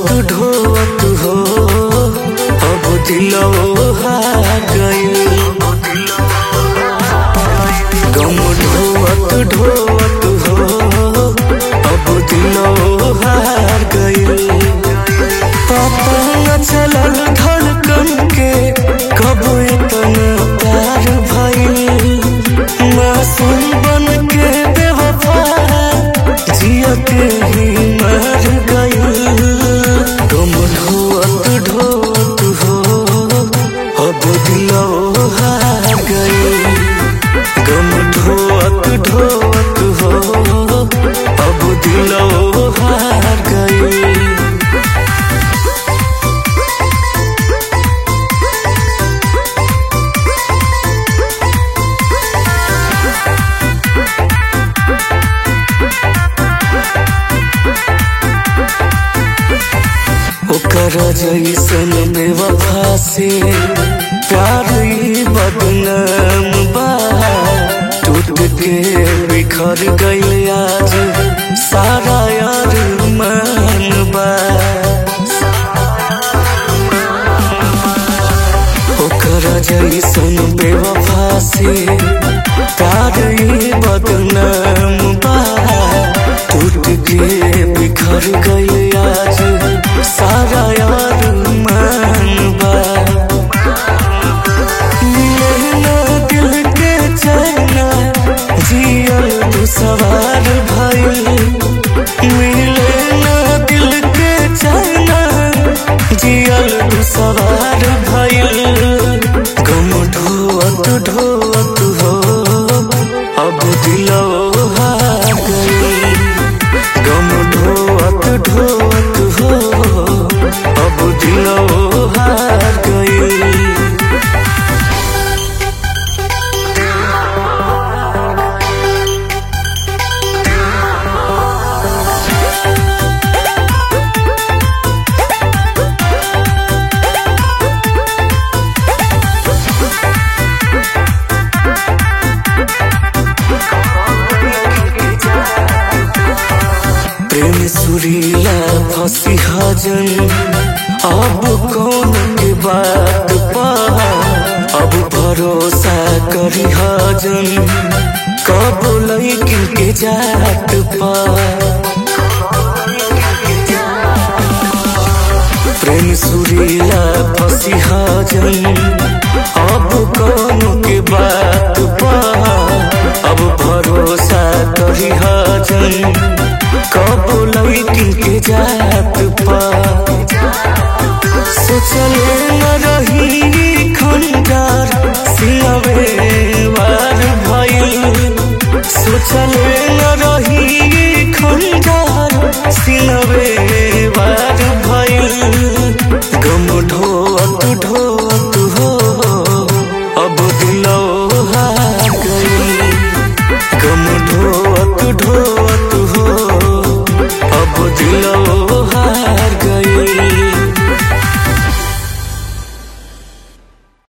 ढोवत हो अब दिलो हार गइल गम ढोवत ढोवत हो अब दिलो हार गइल पता न चलल धड़कन के कब इतना प्यार भइल मासूम बन के बेवफा जिया के ही मर गइल गम ढोवत ढोवत हो अब दिलो हार गइल गम ढोवत ढोवत हो अब दिलो हार गइल ओकर जैसन बेवफा से प्यार ही बदनाम बा टूट के बिखर गइल आज सारा यार मान बा ओकर जैसन बेवफा से प्यार ही बदनाम बा टूट के बिखर गइल आज सारा यार मान बा मिले ना दिल के चैना जियल तू सवार भइल मिले ना दिल के चैना जियल तू सवार भइल गम ढोवत ढोवत हो अब दिलो हार गइल गम ढोवत ढोवत हो अब दिलो हार गइल प्रेम सुरीला फंसी हजन अब कौन के बात पा अब भरोसा करी हजन कब लैकिन के जात पा प्रेम सुरीला फंसी हजन